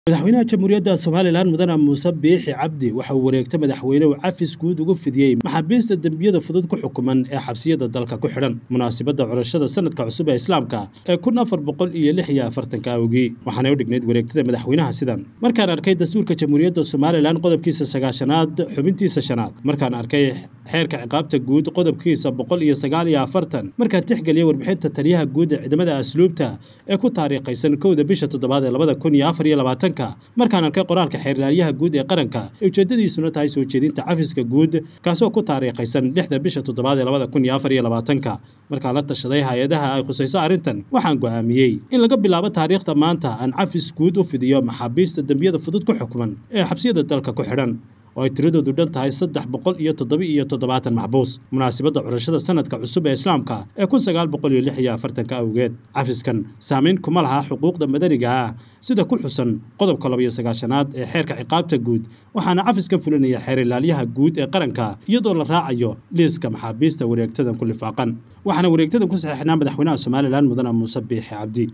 madaxweynaha jamhuuriyadda somalilan mudane muuse biixi cabdi waxa uu wareegta madaxweynuhu cafis guud ugu fidiyey maxaabiista dembiyada fudud ku xukuman ee xabsiyada dalka ku xidhan munaasibadda curashada sanadka cusub ee islaamka ee kun afar boqol iyo lix iyo afartanka awgii waxaanay u dhignayd wareegtada madaxweynaha sidan markaan arkay dastuurka jamhuuriyadda somalilan qodobkiisa sagaashanaad xubintiisa shanaad markaan arkay xeerka ciqaabta guud qodobkiisa boqol iyo sagaal iyo afartan markaan tixgeliyay warbixinta taliyaha guud ee ciidamada asluubta ee ku taariikhaysan kowda bisha toddobaad ee labada kun iyo afar iyo labaatan markaan arkay qoraalka xeerlaaliyaha guud ee qaranka ee ujeedadiisuna tahay soo jeedinta cafiska guud kaasoo ku taariikhaysan lixda bisha toddobaad ee labada kun iyo afar iyo labaatanka markaan la tashaday hay-adaha ay khusayso arrintan waxaan go'aamiyey in laga bilaabo taariikhda maanta aan cafis guud u fidiyo maxaabiista dembiyada fudud ku xukuman ee xabsiyada dalka ku xidhan oo ay tiradoodu dhan tahay saddex boqol iyo toddoba iyo toddobaatan maxbuus munaasibadda curashada sanadka cusub ee islaamka ee kun sagaal boqol iyo lix iyo afartanka awgeed cafiskan saamayn kuma laha xuquuqda madaniga ah sida ku xusan qodobka labaiyo sagaashanaad ee xeerka ciqaabta guud waxaana cafiskan fulinaya xeer ilaalyaha guud ee qaranka iyadoo la raacayo liiska maxaabiista wareegtadan ku lifaaqan waxaana wareegtadan ku saxiixnaa madaxweynaha somalilan mudane muuse biixi cabdi